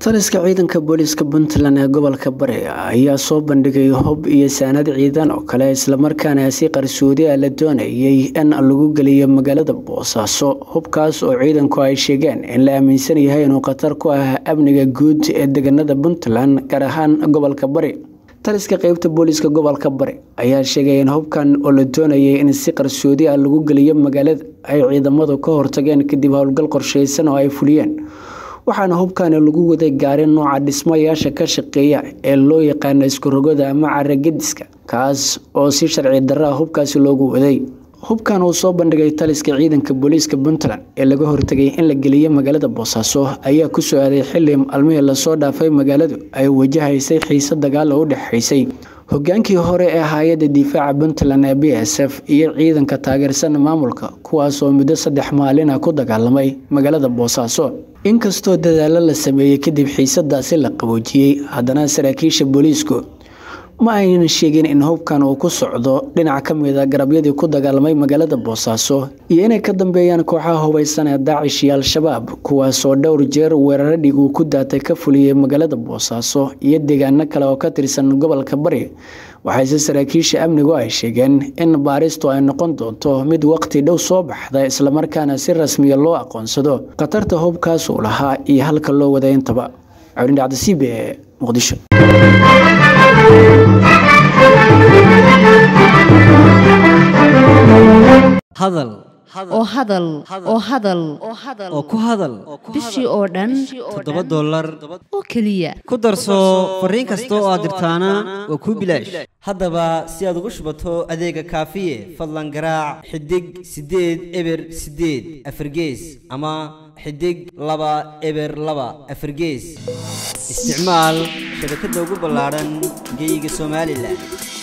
taliska ciidanka booliiska puntland ee gobolka bari ayaa soo bandhigay hub iyo saanad ciidan oo kale islamarkaana si qarsoodi ah la doonayay in lagu geliyo magaalada boosaaso hubkaas oo ciidanku ay sheegeen in la aaminsan yahay inuu khatar ku ah amniga guud ee deegaanada puntland gaar ahaan gobolka bari taliska qeybta booliiska gobolka bari ayaa sheegay in hubkan oo la doonayay in si qarsoodi ah lagu geliyo magaalada ay ciidamadu ka hortageen kadib howlgal qorsheysan oo ay fuliyeen waxaana hubkani lagu waday gaari nooca dhismayaasha ka shaqeeya ee loo yaqaano iskurogoda ama caragediska kaas oo si sharci darra hubkaasi loogu waday hubkan uu soo bandhigay taliska ciidanka booliiska puntland ee laga hortagay in la geliyo magaalada boosaaso ayaa ku soo aaday xili maalmihii lasoo dhaafay magaaladu ay wajahaysay xiise dagaal oo u dhexaysay hogaankii hore ee hay-adda difaaca puntland ee b s f iyo ciidanka taageersan maamulka kuwaas oo muddo saddex maalin ah ku dagaalamay magaalada boosaaso inkastoo dadaalo la sameeyey kadib xiisadaasi la qaboojiyey haddana saraakiisha booliisku ma aynan sheegin in hubkan uu ku socdo dhinac ka mid a garabyadii ku dagaalamay magaalada boosaaso iyo inay ka dambeeyaan kooxaha hubaysan ee daacish iyo al-shabaab kuwaasoo dhowr jeer weeraro dhig uu ku daatay ka fuliyey magaalada boosaaso iyo deegaano kale oo ka tirsan gobolka bari waxayse saraakiisha amnigu ay sheegeen in baaristu ay noqon doonto mid waqti dhow soo baxda islamarkaana si rasmiya loo aqoonsado khatarta hubkaas uu lahaa iyo halka loo waday intaba cabdindhacdasiib ee muqdisho hadal oo hadal oo hadal oo ku hadal bishii oo dhan toddoba dollar oo keliya ku darso fariin kasta oo aad dirtaana waa kuu bilaash haddaba si aad ugu shubato adeega kaafiye fadlan garaac xidig siddeed eber siddeed afargees ama xidig laba eber laba afargees isticmaal shabakadda ugu ballaadhan geyga somalilan